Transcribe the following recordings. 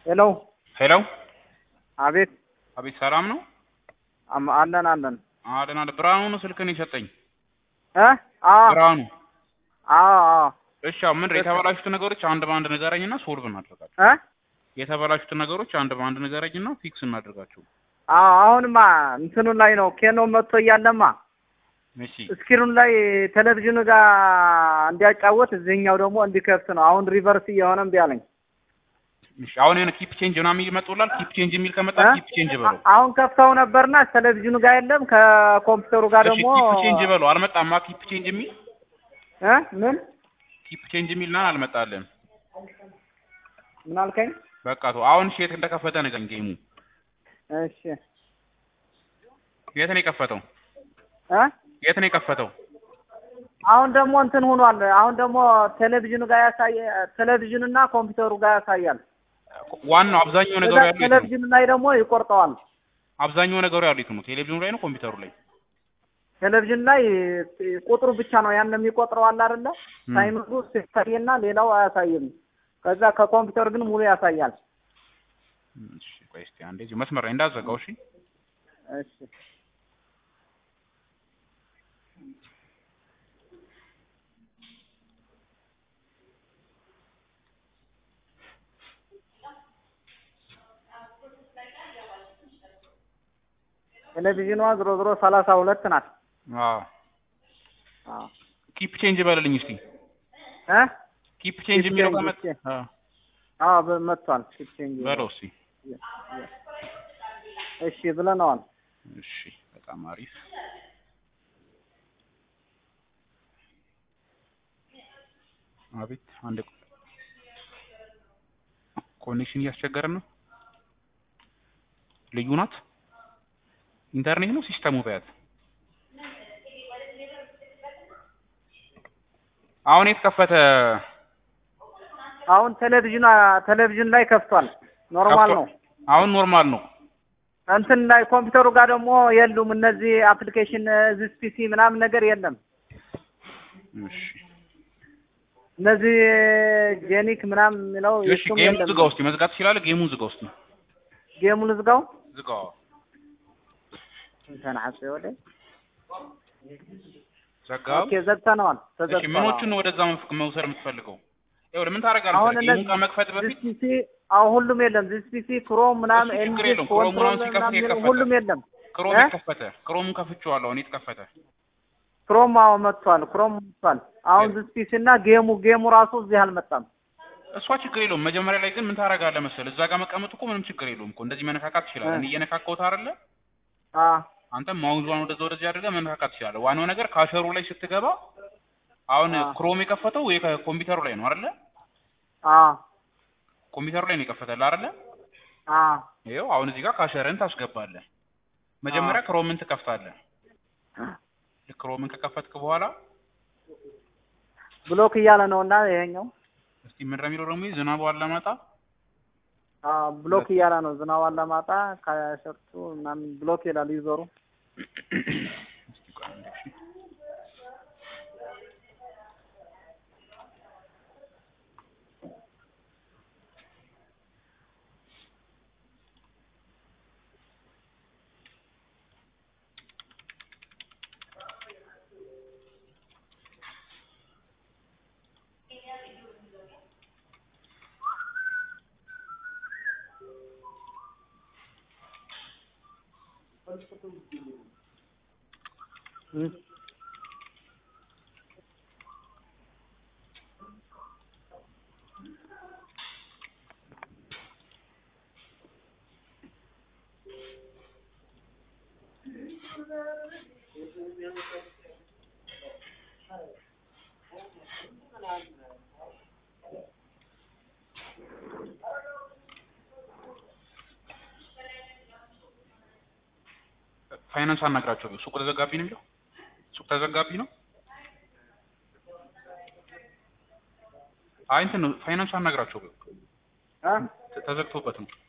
ሄሎ ሄሎ አቤት አቤት ሰላም ነው አም- አለን አለን አለን አለ ብርሃኑ ነው ስልክን የሰጠኝ እ አዎ ብርሃኑ አዎ አዎ እሺ አሁን ምንድን ነው የተበላሹት ነገሮች አንድ በአንድ ንገረኝና ሶልቭ እናድርጋቸው እ የተበላሹት ነገሮች አንድ በአንድ ንገረኝና ፊክስ እናድርጋቸው አዎ አሁንማ እንትኑ ላይ ነው ኬኖ መጥቶ እያለማ እሺ ስክሪኑ ላይ ቴሌቪዥኑ ጋር እንዲያጫወት እዚህኛው ደግሞ እንዲከፍት ነው። አሁን ሪቨርስ እየሆነ እምቢ አለኝ። እሺ አሁን የሆነ ኪፕ ቼንጅ ምናምን ይመጡላል ኪፕ ቼንጅ የሚል ከመጣ እ? ኪፕ ቼንጅ በለው አሁን ከፍተው ነበርና ቴሌቪዥኑ ጋር የለም። ከኮምፒውተሩ ጋር እሺ ደግሞ ኪፕ ቼንጅ በለው አልመጣማ ኪፕ ቼንጅ የሚል እ ምን ኪፕ ቼንጅ የሚል ና አልመጣልም ምን አልከኝ? በቃ ተው አሁን እሺ የት እንደከፈተ ንገረኝ ጌሙ እሺ የት ነው የከፈተው እ የት ነው የከፈተው አሁን ደግሞ እንትን ሆኗል። አሁን ደግሞ ቴሌቪዥኑ ጋር ያሳየ ቴሌቪዥኑና ኮምፒውተሩ ጋር ያሳያል። ዋናው አብዛኛው ነገሩ ከዛ ያለው የት ነው ቴሌቪዥኑ ላይ ደግሞ ይቆርጠዋል። አብዛኛው ነገሩ ያለው የት ነው ቴሌቪዥኑ ላይ ነው ኮምፒውተሩ ላይ ቴሌቪዥን ላይ ቁጥሩ ብቻ ነው ያን የሚቆጥረው አለ አይደለ? ም። ታይሚንጉ ሲታይና ሌላው አያሳይም። ከዛ ከኮምፒውተር ግን ሙሉ ያሳያል። እሺ ቆይ እስኪ አንዴ እዚሁ መስመር ላይ እንዳዘጋው እሺ እሺ ቴሌቪዥኗ ዞሮ ዞሮ ሰላሳ ሁለት ናት። አዎ አዎ ኪፕ ቼንጅ በልልኝ እስቲ እ ኪፕ ቼንጅ Keep የሚለው change, ከመጣ እሺ። አዎ አዎ በ- መጥቷል። ኪፕቼንጅ በለው እስቲ እሺ ብለነዋል። እሺ በጣም አሪፍ አቤት አንድ ኮኔክሽን እያስቸገረን ነው ልዩ ናት ኢንተርኔት ነው ሲስተሙ በያት አሁን የተከፈተ አሁን ቴሌቪዥን ቴሌቪዥን ላይ ከፍቷል። ኖርማል ነው። አሁን ኖርማል ነው እንትን ላይ ኮምፒውተሩ ጋር ደግሞ የሉም እነዚህ አፕሊኬሽን ዚስ ፒሲ ምናምን ነገር የለም። እሺ እነዚህ ጄኒክ ምናምን የሚለው እሺ የሱም ጌሙ የለም። ዝጋው እስቲ መዝጋት ትችላለህ ጌሙን ዝጋው እስቲ ጌሙን ዝጋው ዝጋው ተናሐጽ ወደ ዘጋው ኦኬ ዘግተነዋል። እሺ ተዘግቷል። ምኖቹን ነው ወደዛ መፍ- መውሰድ የምትፈልገው? ይኸውልህ ምን ታደርጋለህ? አሁን መሰለህ? እነዚህ ጌሙን ከመክፈት ዚስ በፊት ፒሲ አሁን ሁሉም የለም። ዚስ ፒሲ ክሮም ምናምን እሱ ችግር ኤንጂስ የለውም። ክሮም ኮንትሮል ምናምን ሲከፍት ምናምን የከፈተ። ሁሉም የለም። ክሮም እ? የከፈተ ክሮሙን ከፍቼዋለሁ እኔ የተከፈተ ክሮም አዎ መጥቷል። ክሮም መጥቷል። አሁን ዚስ ፒሲ እና ጌሙ ጌሙ ራሱ እዚህ አልመጣም። እሷ ችግር የለውም። መጀመሪያ ላይ ግን ምን ታደርጋለህ መሰለህ? እዛ ጋር መቀመጡ እኮ ምንም ችግር የለውም እኮ እንደዚህ መነካካት ትችላለህ። እ። እኔ እየነካካሁት አይደለ? አ አንተም ማውዟን ወደዛ ወደዚህ አድርገህ መነካካት ትችላለህ። ዋናው ነገር ካሸሩ ላይ ስትገባ አሁን አ ክሮም የከፈተው ወይ ኮምፒውተሩ ላይ ነው አይደለ? አ ኮምፒውተሩ ላይ ነው የከፈተልህ አይደለ? አ ይኸው አሁን እዚህ ጋር ካሸርህን ታስገባለህ። መጀመሪያ ክሮምን ትከፍታለህ። ልክ ክሮምን ከከፈትክ በኋላ ብሎክ እያለ ነው እና ይሄኛው እስቲ ምን ነው የሚለው ደግሞ ይህ ዝናቡ አላማጣ አ ብሎክ እያለ ነው። ዝናብ አላማጣ ከሸርቱ ምናምን ብሎክ ይላል ዩዘሩ። እስቲ ቆይ አንዴ እሺ። እም። ፋይናንስ አናግራቸው ሱቁ ተዘጋቢ ነው የሚለው ሱቅ ተዘጋቢ ነው አይ እንትን ነው ፋይናንስ አናግራቸው አ ተዘግቶበት ነው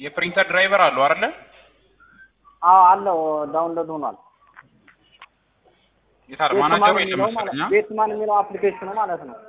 የፕሪንተር ድራይቨር አለው አይደለ? አዎ አለው ዳውንሎድ ሆኗል። የታል ቤትማን ማናጀሩ የለም የሚለው መሰለኝ። ማለት ቤትማን የሚለው አፕሊኬሽኑ ማለት ነው።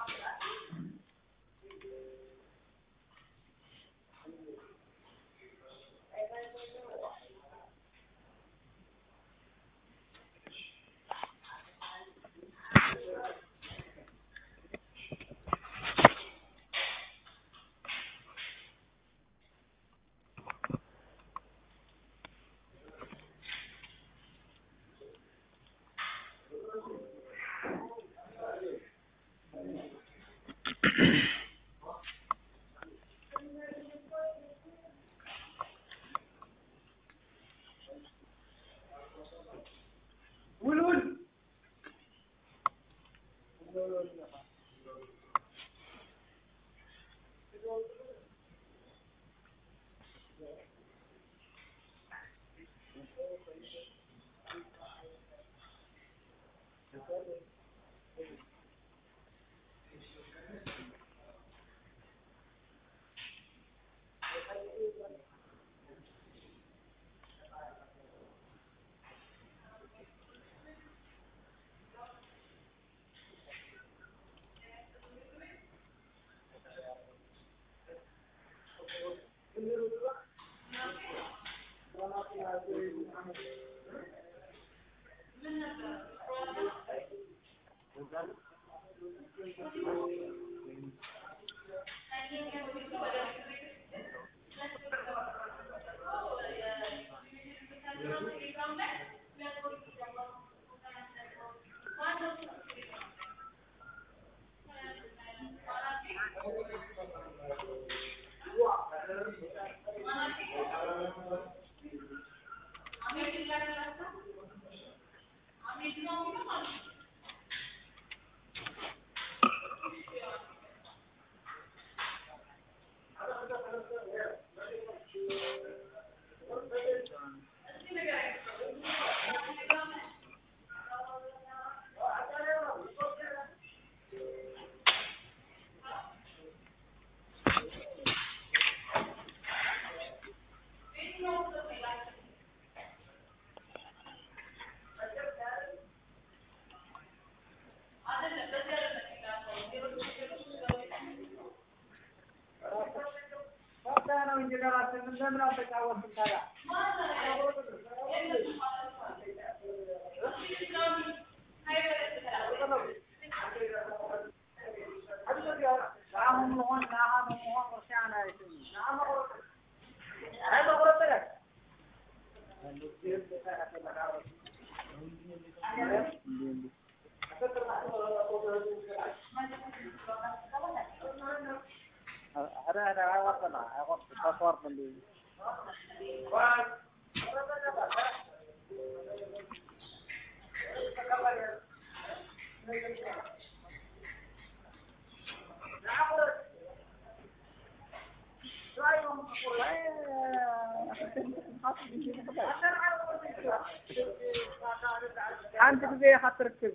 አንድ ጊዜ ሀትርክብ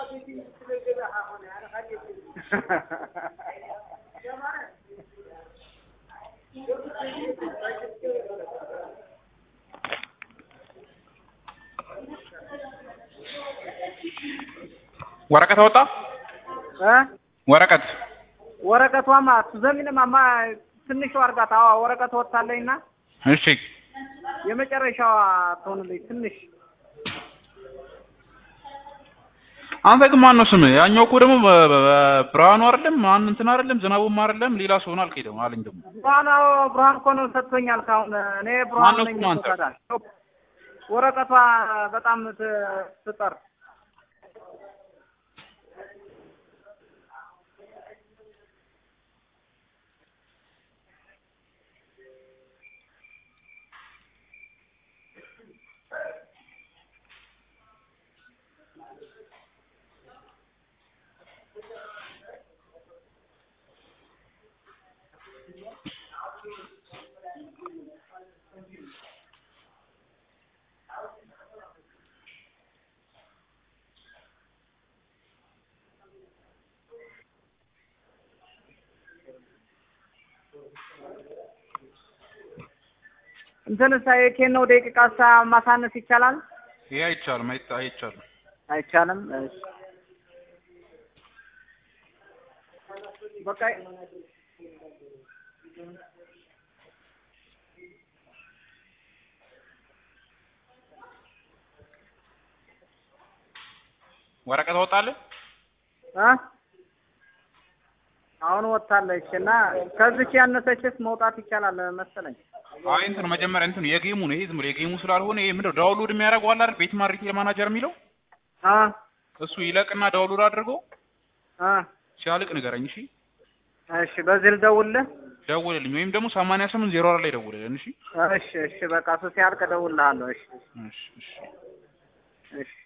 ወረቀት አወጣ እ ወረቀት ወረቀቷማ ቱዘሚንማማ ትንሿ አርጋት አዋ ወረቀት ወጥታለኝና እሺ የመጨረሻዋ ትሆንልኝ ትንሽ አንተ ግን ማን ነው ስምህ? ያኛው እኮ ደግሞ በ- በ- ብርሃኑ አይደለም ማን እንትን አይደለም ዝናቡም አይደለም ሌላ ሰው ነው አልከኝ ደግሞ አለኝ ደግሞ ብርሃን አዎ ብርሃን እኮ ነው ሰጥቶኛል። ካሁን እኔ ብርሃን ማነው ነኝ ስሙ አንተ? ይሰጣል። ወረቀቷ በጣም ት- ትጠር እንትንስ የኬኖ ደቂቃሳ ማሳነስ ይቻላል? ይሄ አይቻልም፣ አይታ- አይቻልም። አይቻልም። እሺ በቃ ወረቀት ወጣለህ? እ አሁን ወጥታለች እና ከዚች ያነሰችስ መውጣት ይቻላል መሰለኝ። አይ እንትን መጀመሪያ እንትን የጌሙ ነው ይሄ ዝም ብሎ የጌሙ ስላልሆነ ይሄ ምንድነው ዳውንሎድ የሚያደርገው አለ አይደል? ቤትማር ሪቴል ማናጀር የሚለው አ እሱ ይለቅና ዳውንሎድ አድርገው አ ሲያልቅ ንገረኝ። እሺ እሺ በዚህ ልደውልልህ? ደውልልኝ፣ ወይም ደግሞ ሰማንያ ስምንት ዜሮ አራት ላይ ደውልልን። እሺ እሺ እሺ በቃ እሱ ሲያልቅ እደውልልሃለሁ። እሺ እሺ እሺ እሺ